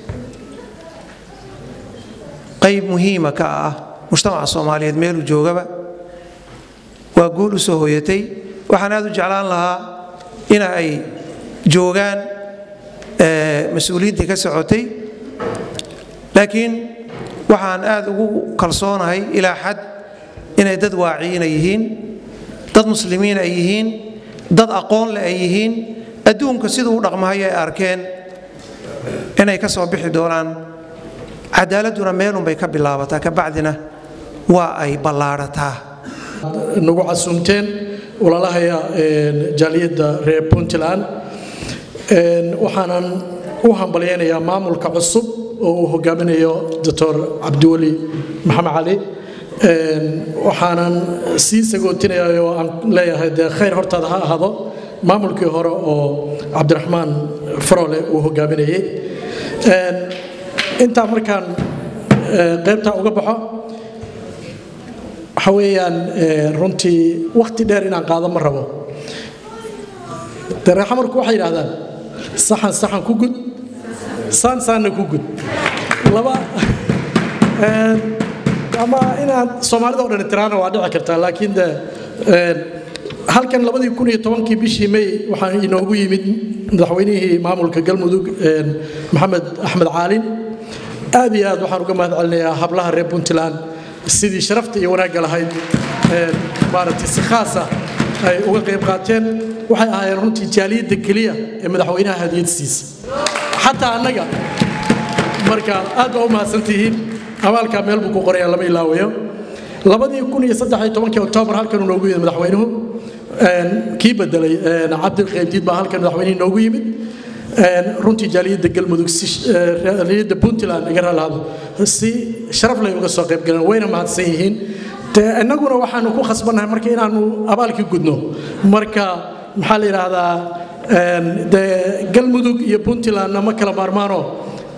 qayb muhiima ka ah mujtamaca soomaaliyeed meeluu joogaba waa guul u soo hoyatay waxaan aad u jeclaan lahaa ina ay joogaan mas-uuliyiintii ka socotay laakiin waxaan aad ugu kalsoonahay ilaa xad inay dad waaciina yihiin dad muslimiin ay yihiin dad aqoon leh ay yihiin adduunka siduu u dhaqmahay ay arkeen inay ka soo bixi doonaan cadaaladduna meelunbay ka bilaabataa kabacdina waa ay ballaadhataa nagu casuumteen walaalahaya jaaliyadda reer puntland waxaanan u hambalyaynayaa maamulka cusub oo uu hogaaminayo doctor cabdiweli maxamed cali waxaanan sii sagootinaya oo aan leeyahay dee khayr hortaada ha ahaado maamulkii hore oo cabdiraxmaan farole uu hogaaminayey intaa markaan qaybtaa uga baxo waxa weeyaan runtii wakhti dheer inaan qaado ma rabo dee reexamarku waxay yidhahdaan saxan saxan ku gud saan saanna ku gud laba ama inaad soomaalida o dhan tiraana waa dhici kartaa laakiin de halkan labadii kun iyo tobankii bishii may waxaa inoogu yimid madaxweynihii maamulka galmudug maxamed axmed caalin aad iyo aad waxaan uga mahad celinayaa hablaha reer puntland sidii sharafta iyo wanaagga lahayd maaragtay si khaasa ay uga qayb qaateen waxay ahaayeen runtii jaaliyadda keliya ee madaxweynaha hadiyad siisa xataa annaga marka aad baa u mahadsantihiin abaalkaa meel buu ku qoraya lama ilaawayo labadii kun iyo saddex iyo tobankii oktoobar halkan uu noogu yimid madaxweynuhu kii bedelay cabdi qaybdiid baa halkan madaxweynihii noogu yimid runtii jaaliyadda galmudug jaaliyadda puntland iga raalahado si sharaf lay uga soo qayb galeen wayna mahadsan yihiin dee innaguna waxaanu ku khasbannahay marka inaanu abaalkii gudno marka maxaa la yidhaahdaa dee galmudug iyo puntlandna ma kala maarmaano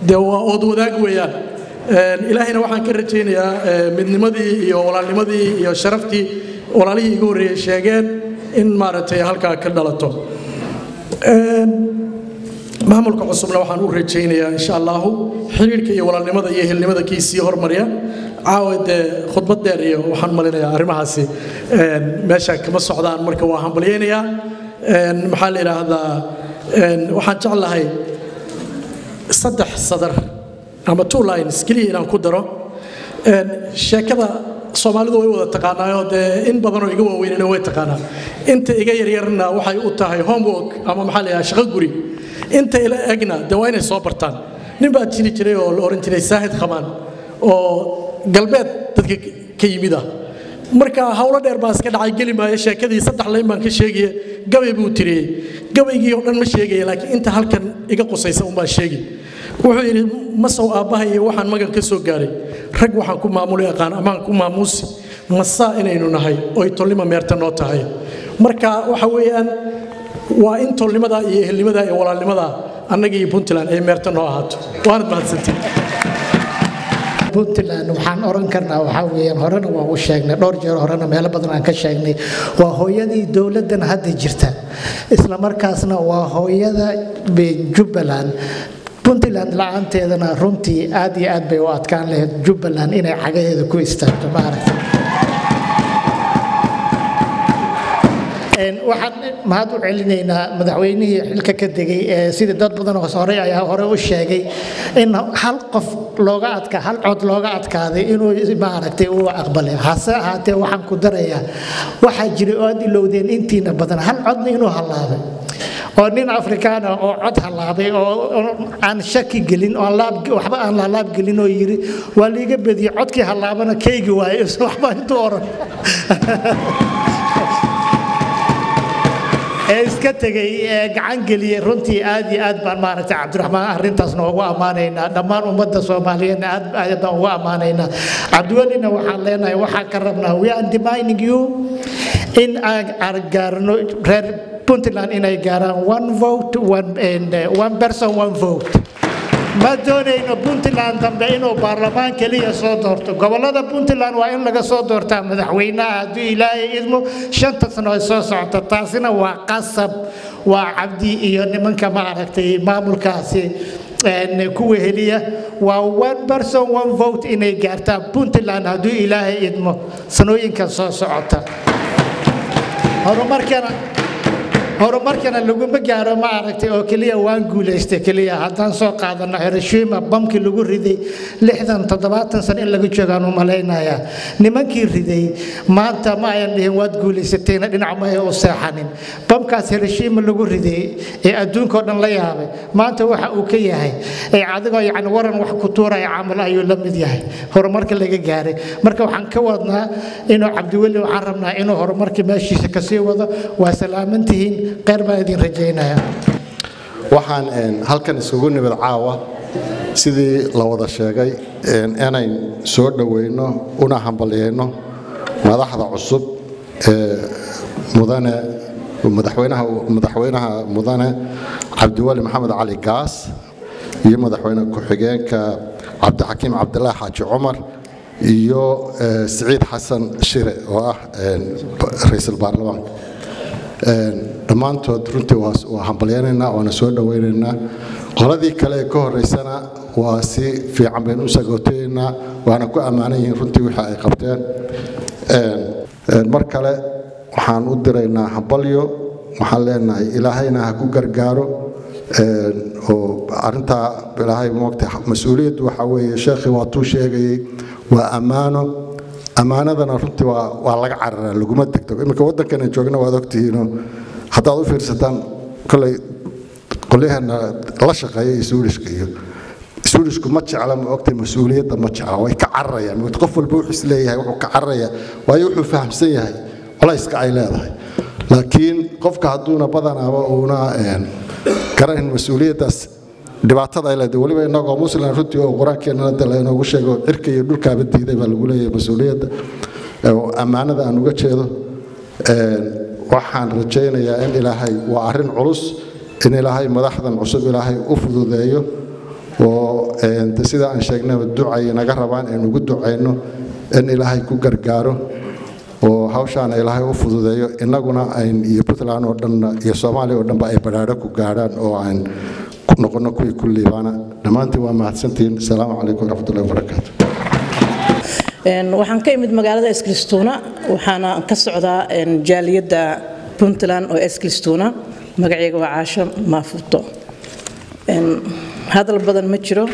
dee waa ood wadaag weeyaan Een, ilaahayna waxaan ka rajaynayaa ee, midnimadii iyo walaalnimadii iyo sharaftii walaalihii igu horreeyey sheegeen in maaragtay halkaa ka dhalato Een, maamulka cusubna waxaan u rajaynayaa insha allahu xiriirka iyo walaalnimada iyo helnimada kii sii hormarya caawa dee khudbad dheer iyo waxaan malinayaa arrimahaasi een, meesha kama socdaan marka waa hambalyaynayaa Een, maxaa la yidhaahdaa een, waxaan jeclahay saddex sadar ama two lines keliya inaan ku daro Een, sheekada soomaalidu way wada taqaanaayoo dee in badanoo iga waaweynina way taqaanaa inta iga yaryarna waxay u tahay homework ama maxaa la yidhaha shaqo guri inta ila egna dee waa inay soo bartaan nin baa jiri jiray oo la oran jiray saahid khamaan oo galbeed dadka ka yimid ah marka howlo dheer baa iska dhacay geli maayo sheekadii saddex layn baan ka sheegaya gabay buu tiriyey gabaygii oo dhan ma sheegaya laakiin inta halkan iga qusaysa unbaan sheegi wuxuu yidhi masow aabbahay iyo waxaan magan ka soo gaaray rag waxaan ku maamuli aqaan amaan ku maamuusi masaa inaynu nahay oy tolnima meerta noo tahay marka waxa weeyaan waa in tolnimadaa iyo ehelnimadaa iyo walaalnimadaa annaga iyo puntland ay meerta noo ahaato waanad mahadsantiin puntland waxaan oran karnaa waxaa weeyaan horena waa u sheegnay dhowr jeer horena meelo badan aan ka sheegnay waa hooyadii dowladdan hadda jirta isla markaasna waa hooyada be- jubbaland puntland la-aanteedana runtii aad iyo aad bay u adkaan lahayd jubbaland inay cagaheeda ku istaagto maaragta Een, waxaan mahad u celinaynaa madaxweynihii xilka ka degay ee sidii dad badan oo hore ayaa hore u sheegay in hal qof looga adka hal cod looga adkaaday inuu maaragtay uu aqbalay hase ahaatee waxaan ku darayaa waxaa jiray oo aad ilowdeen intiina badan hal codna inuu hallaabay oo nin afrikaan ah oo cod hallaabay oo oo aan shaki gelin oo aan laab waxba aan laalaab gelin oo yiri waa liiga bediyey codkii hallaabana keygi waaye waxba intuu oran ee iska tegay ee gacan geliyey runtii aad iyo aad baan maaragtay cabdiraxmaan arrintaasna ugu ammaanaynaa dhammaan ummadda soomaaliyeedna aad aad baan ugu ammaanaynaa cabdiwelina waxaan leenahay waxaan ka rabnaa we are demanding you in aan aan gaarno reer puntland inay gaaraan one vote one, and, uh, one person one vote ma doonayno puntland dambe inuu baarlamaan keliya soo doorto gobolada puntland waa in laga soo doortaa madaxweynaha hadduu ilaahay idmo shanta sano ay soo socota taasina waa qasab waa cabdi iyo nimanka maaragtay maamulkaasi een, kuwa heliya waa one person one vote inay gaartaa puntland hadduu ilaahay idmo sanooyinkan soo socota horumarkana horumarkana laguma gaaro ma aragtay oo keliya waan guulaystay keliya haddaan soo qaadano hiroshima bamkii lagu riday lixdan toddobaatan sano in laga joogaan u malaynayaa nimankii riday maanta ma ayan dhihin waad guulaysatayna dhinac ma ay u seexanin bamkaas hiroshima lagu riday ee adduunka oo dhan la yaabay maanta waxa uu ka yahay ee adigoo yacni waran wax ku tuuraya camal ayuu la mid yahay horumarka laga gaaray marka waxaan ka wadnaa inuu cabdiweli waxaan rabnaa inuu horumarkii meeshiisa kasii wado waa salaamantihiin kheyr baan idin rajaynayaa waxaan een, halkan isugu nimid caawa sidii la wada sheegay een, inayn soo dhoweyno una hambalyeyno madaxda cusub ee mudane madaxweynaha madaxweynaha mudane cabdiwali maxamed cali gaas iyo madaxweyne ku-xigeenka cabdixakiim cabdilaahi xaaji cumar iyo eh, siciid xasan shire oo ah een, ba- ra'iisul baarlamaanka Een, dhammaantood runtii waa waa hambalyaynaynaa waana soo dhowaynaynaa qoladii kale ee ka horeysana waa si fiican baynu u sagootaynaa waana ku ammaanan yihiin runtii wixii ay qabteen Een, een, mar kale waxaan u diraynaa hambalyo waxaan leenahay ilaahayna ha ku gargaaro Een, oo arrintaa ilaahay moogta mas-uuliyaddu waxaa weeye sheekhii waatuu sheegayey waa ammaano ammaanadana runtii waa waa laga cararaa laguma degdego iminka waddankana joogna waad ogtihiinoo haddaad u fiirsataan kolay qolyahana la shaqeeya isuulishka iyo isuulishku ma jecla ma ogtay mas-uuliyadda ma jecla way ka cararayaan moogta qof walba wuxuu isleeyahay wuxuu ka cararaya waayo wuxuu fahamsan yahay culayska ay leedahay laakiin qofka hadduuna badanaaba uuna een, garanin mas-uuliyaddaas dhibaatada ay leedahay weliba inagoo muslim runtii oo qur-aankeennana de laynoogu sheego cirka iyo dhulkaaba diiday baa lagu leeyahay mas-uuliyadda oo ammaanada aan uga jeedo Een, waxaan rajaynayaa in ilaahay waa arrin culus in ilaahay madaxdan cusub ilaahay u fududeeyo oo een, de sida aan sheegnayba ducay naga rabaan in ugu ducayno in ilaahay ku gargaaro oo hawshaana ilaahay u fududeeyo innaguna ayn iyo puntland oo dhan iyo soomaaliya oo dhanba ay badhaadho ku gaadhaan oo aan ku noqono kuwii ku liibaana dhammaantiin waa mahadsantihiin asalaamu calaykum waraxmatullahi wabarakaatu Een, waxaan ka imid magaalada eskilistuna waxaana ka socdaa een, jaaliyadda puntland oo eskilistuna magacayga waa caasho maafuto Een, hadal badan ma jiro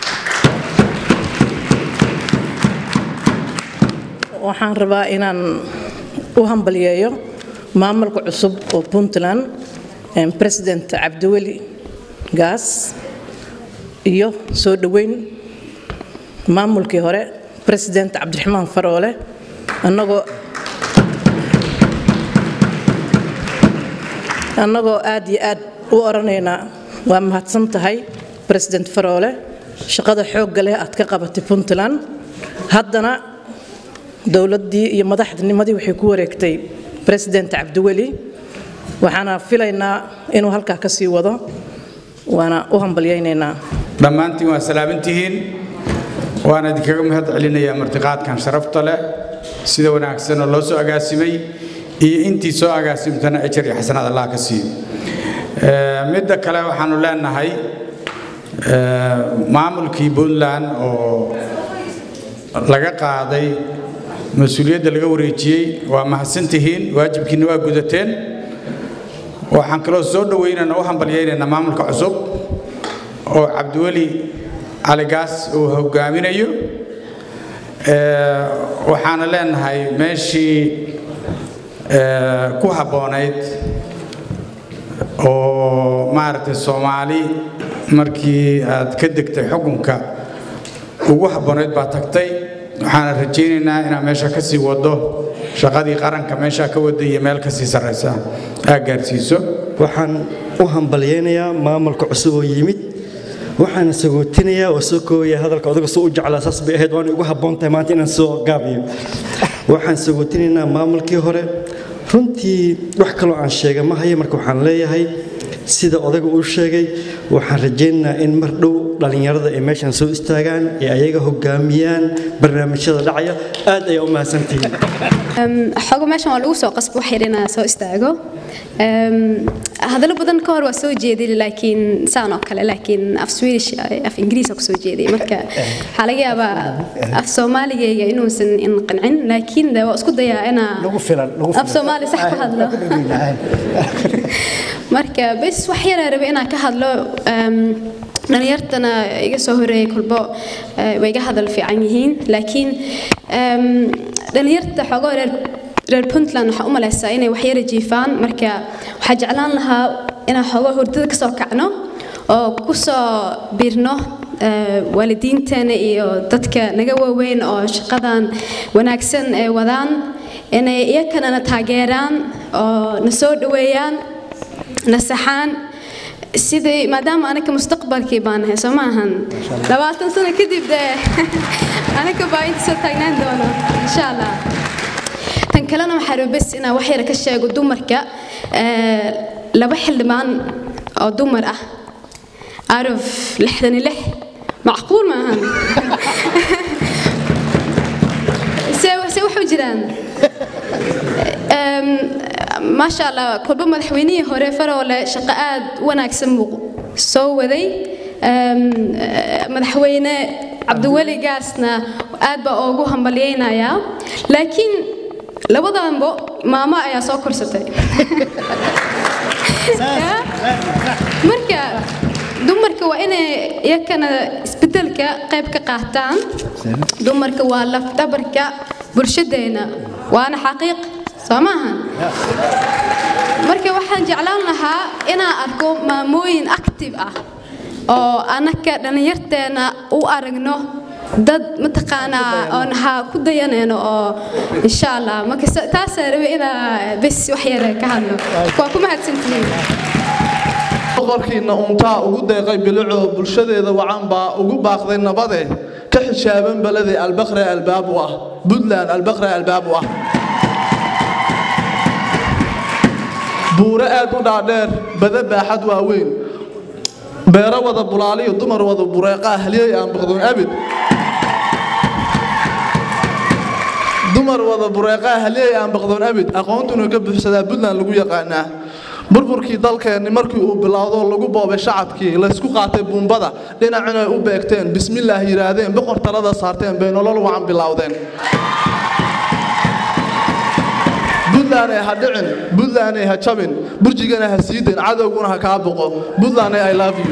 waxaan rabaa inaan u hambalyeeyo maamulka cusub oo puntland een, president cabdiweli gaas iyo soo dhoweyn maamulkii hore president cabdiraxmaan faroole annagoo annagoo aad iyo aad u oranaynaa waa mahadsan tahay president faroole shaqada xoogga leh aad ka qabatay puntland haddana dowladdii iyo madaxdinimadii waxay ku wareegtay president cabdiweli waxaana filaynaa inuu halkaa ka sii wado waana u hambalyaynaynaa dhammaantiin waa salaamantihiin waana idinkaga mahad celinayaa martiqaadkan sharafta leh sida wanaagsan oo loo soo agaasimay iyo intii soo agaasimtana ejar iyo xasanaad allah ka siiyo Eh, midda kale waxaanu leenahay eh, maamulkii puntland oo laga qaaday mas-uuliyadda laga wareejiyey waa mahadsantihiin waajibkiina waa gudateen waxaan kaloo soo dhoweynaynaa u hambalyaynaynaa maamulka cusub oo cabdiweli caligaas uu hogaaminayo Eh, waxaana leenahay meeshii eh, ku habboonayd oo maaragtay soomaali markii aad ka degtay xukunka ugu habboonayd baa tagtay waxaana rajaynaynaa inaad meesha ka sii wado shaqadii qaranka meesha ka wada iyo meel ka sii sarraysa aad gaarsiiso waxaan u hambalyaynayaa maamulka cusub oo yimid waxaan sagootinayaa oo soo koobaya hadalka odaga soo u jeclaa saas bay ahayd waana igu habboon tahay maanta inaan soo gaabiyo waxaan sagootinaynaa maamulkii hore runtii wax kaloo aan sheega ma haya marka waxaan leeyahay sida odaga uu sheegay waxaan rajaynaynaa in mar dhow dhallinyarada ay meeshan soo istaagaan ee ayaga hogaamiyaan barnaamijyada dhacaya aad ayaa u mahadsantihiin xogo meeshan waa lagu soo qasbo wax yar inaan soo istaago Em, hadallo badan ka hor waa soo jeediyay laakiin saan oo kale laakiin af swedish af ingiriis ku soo jeediyay marka waxaa laga yaabaa af soomaaligayga inuusan in qancin laakiin de waa isku dayaa inaa af soomaali sax ku hadlo marka bes wax yaraa rabe inaan ka hadlo em, dhalinyartana iga soo horeeyay kolbo eh, way iga hadal fiican yihiin laakiin em, dhalinyarta xoogoo reer reer puntland waxaa u malaysaa inay wax yara jiifaan marka waxaa jeclaan lahaa inaan xoogoo hurdada ka soo kacno oo ku soo biirno eh, waalidiinteena iyo dadka naga waaweyn oo shaqadan wanaagsan ee wadaan inay iyakana na taageeraan oo na soo dhoweeyaan na saxaan sidii maadaama anaga mustaqbalkii baan nahay soo maahan labaatan sano kadib dee anaga baa inta soo taagnaan doono insha allah tan kalena waxaa raba bes inaan wax yar ka sheego dumarka eh, laba xildhibaan oo dumar ah out of lixdan iyo lix macquul maahan se se waxu jiraan Em, maasha allah kolba madaxweynihii hore faroole shaqo aad u wanaagsan buu soo waday Em, eh, madaxweyne cabdiweli gaasna aad baa ugu hambalyaynayaa laakiin labadanbo maamo ayaa soo korsatay Ya? marka dumarka waa inay iyakana isbedelka qayb ka qaataan dumarka waa lafdhabarka bulshadeena waana xaqiiq soo maahan marka waxaan jeclaan lahaa inaan arko maamooyin active ah oo anaka dhallinyarteena u aragno dad mataqaanaa oon ha ku dayanayno oo insha allah marka sa- taasaa rabe inaa bes wax yare ka hadlo waa ku mahadsantihiin boqorkiina untaa ugu deeqay bilicoo bulshadeeda wacan baa ugu baaqday nabade ka xishaaban balade albaqre albaab u ah puntland albaqre albaab u ah buuro aad u dhaadheer bada baaxad waaweyn beero wada bulaaliyo dumar wada bureeqaa halyey aan baqdoon abid dumar wada bureeqaa halyey aan baqdoon abid aqoontuna ka buuxsadaa puntland lagu yaqaanaa burburkii dalkeenni markii uu bilowdo lagu boobay shacabkii laysku qaatay buumbada dhinacina ay u beegteen bismillaah yidhaahdeen boqor talada saarteen bay nolol wacan bilowdeen buntland ay ha dhicin buntland ay ha jabin burjigana ha siideen cadowguna ha kaa boqo buntland ay i love you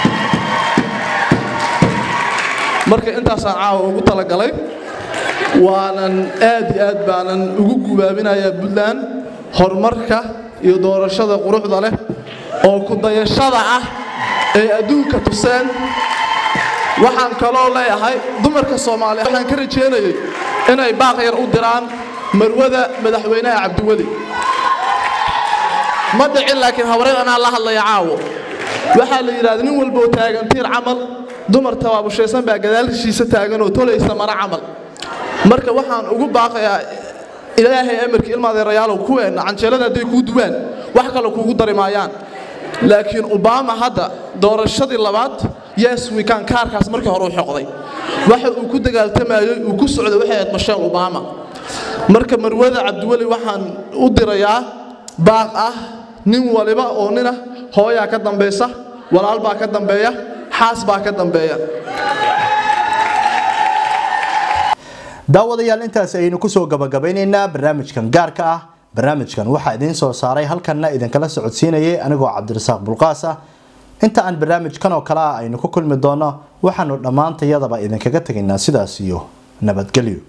marka intaasaan caawa ugu talagalay waanan aad iyo aad baanan ugu gubaabinayaa puntland horumarka iyo doorashada quruxda leh oo ku dayashada ah ee adduunka tuseen waxaan kaloo leeyahay dumarka soomaaliya waxaan ka rajeynayay inay baaq yar u diraan marwada madaxweynaha cabdiweli ma dhicin laakiin hawreer anaa la hadlaya caawo waxaa la yidhahda nin walboo taagan tiir camal dumar tabaabushaysan baa gadaashiisa taagan oo tolaysa mara camal marka waxaan ugu baaqayaa ilaahay amarkii ilmaadeerayaalow kuweenna canjeelada hadday kuu duwaan wax kale kuugu dari maayaan laakiin obama hadda doorashadii labaad yes wikan kaarkaas markii hore u xoqday waxa uu ku dagaaltamayey uu ku socday waxay ahayd masheel obama marka marwada cabdiweli waxaan u dirayaa baaq ah nin waliba oo nina hooyaa ka dambaysa walaal baa ka dambeeya xaas baa ka dambeeya daawadayaal intaas ayaynu kusoo gabagabeynaynaa barnaamijkan gaarka ah barnaamijkan waxaa idiin soo saaray halkanna idinkala socodsiinayay anigoo cabdirasaaq bulqaas ah inta aan barnaamijkan oo kale ah aynu ku kulmi doono waxaanu dhammaantayadaba idinkaga tegaynaa sidaas iyo nabadgelyo